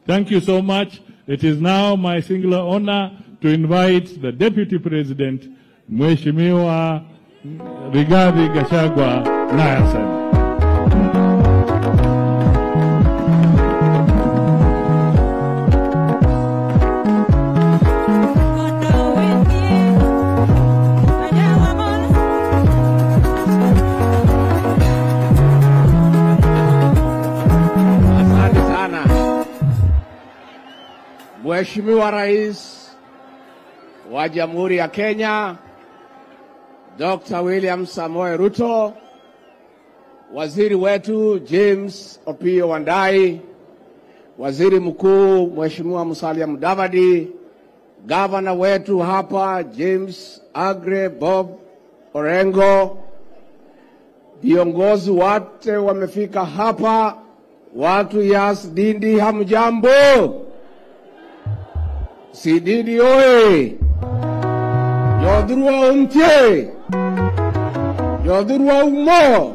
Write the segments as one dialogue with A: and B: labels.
A: Thank you so much. It is now my singular honor to invite the Deputy President, Mheshimiwa Rigathi Gachagua Nyasani.
B: Asante sana Mheshimiwa Rais wa Jamhuri ya Kenya Dr. William Samoei Ruto, waziri wetu James Opiyo Wandayi, waziri mkuu Mheshimiwa Musalia Mudavadi, gavana wetu hapa James Agre Bob Orengo, viongozi wote wamefika hapa, watu ya Sidindi hamjambo? Sidindi oye! Jodhurwa umtie, Jodhurwa umo.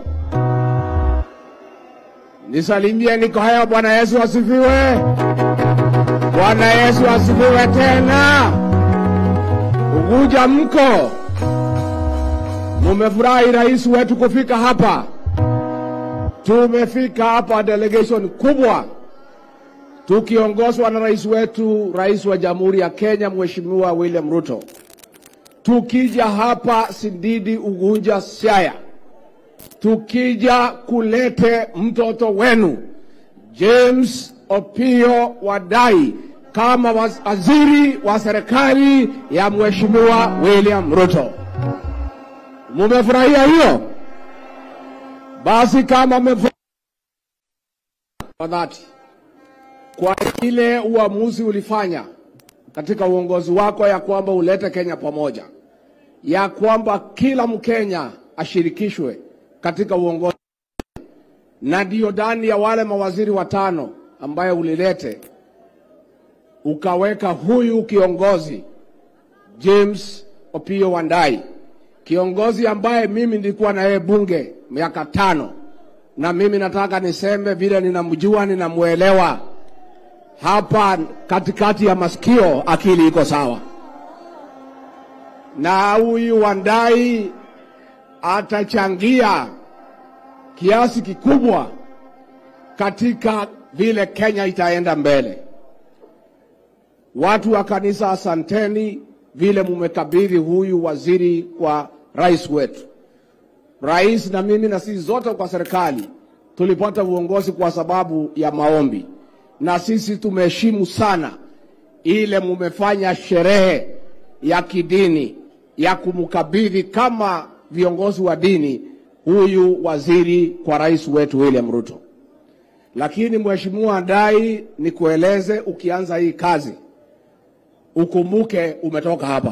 B: Nisalimie niko haya. Bwana Yesu asifiwe. Bwana Yesu asifiwe tena. Uguja mko, mumefurahi rais wetu kufika hapa. Tumefika hapa delegation kubwa tukiongozwa na rais wetu, rais wa Jamhuri ya Kenya Mheshimiwa William Ruto. Tukija hapa Sindidi, Ugunja, Siaya, tukija kulete mtoto wenu James Opiyo Wandayi kama waziri wa serikali ya Mheshimiwa William Ruto. Mumefurahia hiyo? Basi kama mmefurahia kwa dhati kwa ile uamuzi ulifanya katika uongozi wako ya kwamba ulete Kenya pamoja, ya kwamba kila Mkenya ashirikishwe katika uongozi, na ndio ndani ya wale mawaziri watano ambaye ulilete ukaweka huyu kiongozi James Opiyo Wandayi, kiongozi ambaye mimi nilikuwa na yeye bunge miaka tano, na mimi nataka niseme vile ninamjua, ninamwelewa hapa katikati ya masikio, akili iko sawa. Na huyu Wandayi atachangia kiasi kikubwa katika vile Kenya itaenda mbele. Watu wa kanisa, asanteni vile mumekabidhi huyu waziri kwa rais wetu. Rais na mimi na sisi zote kwa serikali tulipata uongozi kwa sababu ya maombi na sisi tumeheshimu sana ile mumefanya sherehe ya kidini ya kumkabidhi kama viongozi wa dini huyu waziri kwa rais wetu William Ruto. Lakini Mheshimiwa Wandayi, nikueleze, ukianza hii kazi ukumbuke umetoka hapa,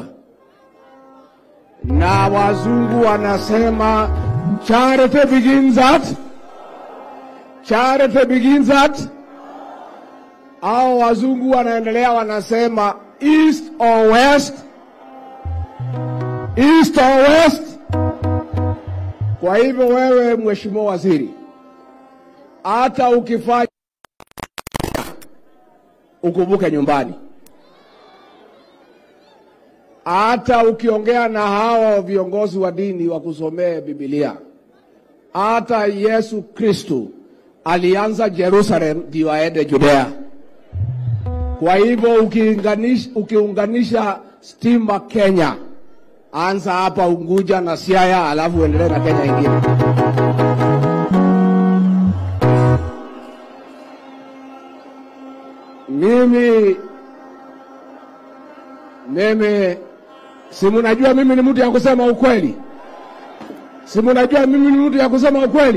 B: na wazungu wanasema charity begins at charity begins at au wazungu wanaendelea wanasema east or west, east or west. Kwa hivyo wewe, mheshimiwa waziri, hata ukifanya ukumbuke nyumbani, hata ukiongea na hawa viongozi wa dini wakusomee Biblia. Hata Yesu Kristu alianza Jerusalem ndio aende Judea. Kwa hivyo ukiunganisha, ukiunganisha stima Kenya, anza hapa Unguja na Siaya, alafu uendelee na Kenya ingine. Mimi mimi si mnajua mimi ni mtu ya kusema ukweli, si mnajua mimi ni mtu ya kusema ukweli.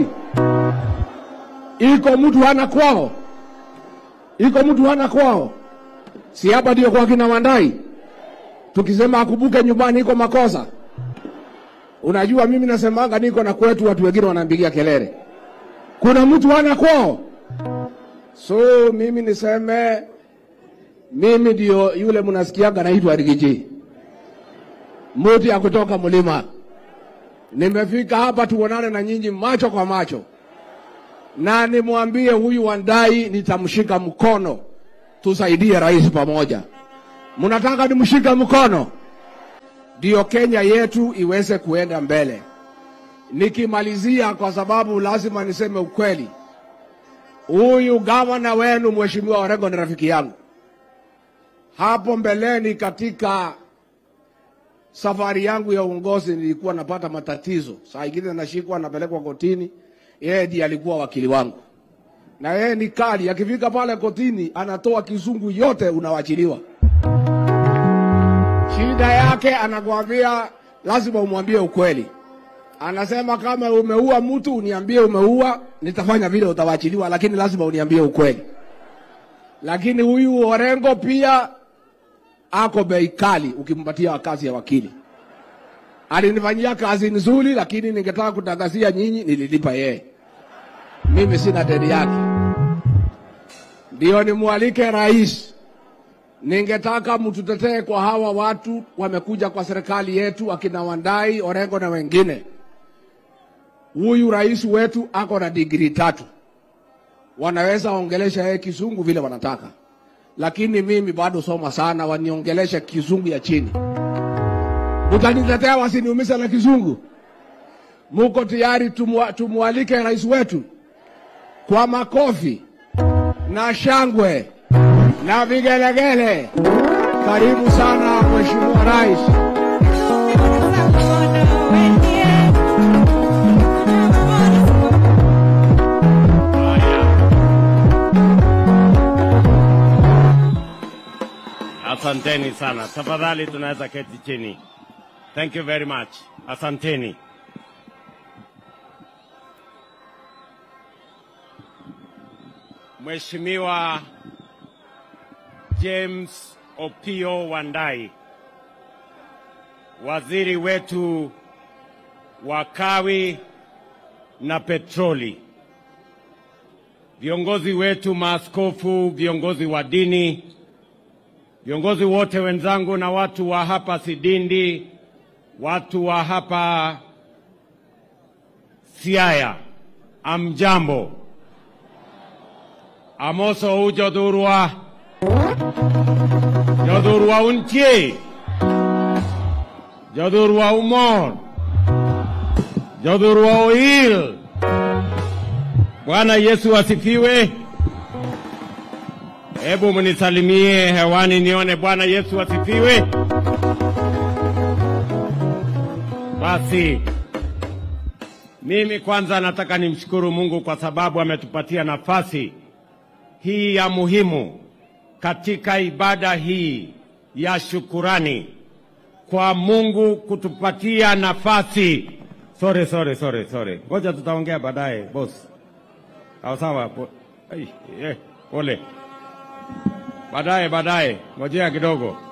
B: Iko mtu hana kwao, iko mtu hana kwao si hapa ndio kwa kina Wandayi. Tukisema akumbuke nyumbani iko makosa. Unajua, mimi nasemanga niko na kwetu, watu wengine wanampigia kelele, kuna mtu hana kwao. So mimi niseme mimi ndio yule mnasikiaga naitwa Rigiji, mtu ya kutoka mlima. Nimefika hapa tuonane na nyinyi macho kwa macho, na nimwambie huyu Wandayi nitamshika mkono tusaidie rais pamoja. Mnataka nimshike mkono ndio Kenya yetu iweze kuenda mbele. Nikimalizia, kwa sababu lazima niseme ukweli, huyu gavana wenu Mheshimiwa Orengo ni rafiki yangu. Hapo mbeleni katika safari yangu ya uongozi nilikuwa napata matatizo, saa ingine nashikwa napelekwa kotini. Yeye ndiye alikuwa wakili wangu, na yeye ni kali. Akifika pale kotini, anatoa kizungu yote, unawachiliwa. Shida yake anakuambia, lazima umwambie ukweli. Anasema kama umeua mtu uniambie umeua, nitafanya vile, utawachiliwa, lakini lazima uniambie ukweli. Lakini huyu Orengo pia ako bei kali ukimpatia kazi ya wakili. Alinifanyia kazi nzuri, lakini ningetaka kutangazia nyinyi, nililipa yeye, mimi sina deni yake. Ndio nimwalike rais, ningetaka mtutetee kwa hawa watu wamekuja kwa serikali yetu, akina Wandai, Orengo na wengine. Huyu rais wetu ako na digrii tatu, wanaweza ongelesha yeye kizungu vile wanataka lakini mimi bado soma sana, waniongelesha kizungu ya chini. Mutanitetea wasiniumize na kizungu? Muko tayari tumwa, tumwalike rais wetu kwa makofi na shangwe na vigelegele? Karibu sana Mheshimiwa Rais.
C: Asanteni sana. Tafadhali tunaweza keti chini. Thank you very much. Asanteni. Mheshimiwa James Opio Wandai, waziri wetu wa kawi na petroli, viongozi wetu maaskofu, viongozi wa dini, viongozi wote wenzangu na watu wa hapa Sidindi, watu wa hapa Siaya, amjambo. Amoso u jodhurwa, jodhurwa untie, jodhurwa umor, jodhurwa oil. Bwana Yesu asifiwe. Hebu mnisalimie hewani nione. Bwana Yesu asifiwe. Basi mimi kwanza nataka nimshukuru Mungu kwa sababu ametupatia nafasi hii ya muhimu katika ibada hii ya shukurani kwa Mungu kutupatia nafasi. Sorry, sorry, sorry, sorry. Ngoja tutaongea baadaye boss. Sawa sawa. Po- ai, eh, Pole. Baadaye baadaye, ngojea kidogo.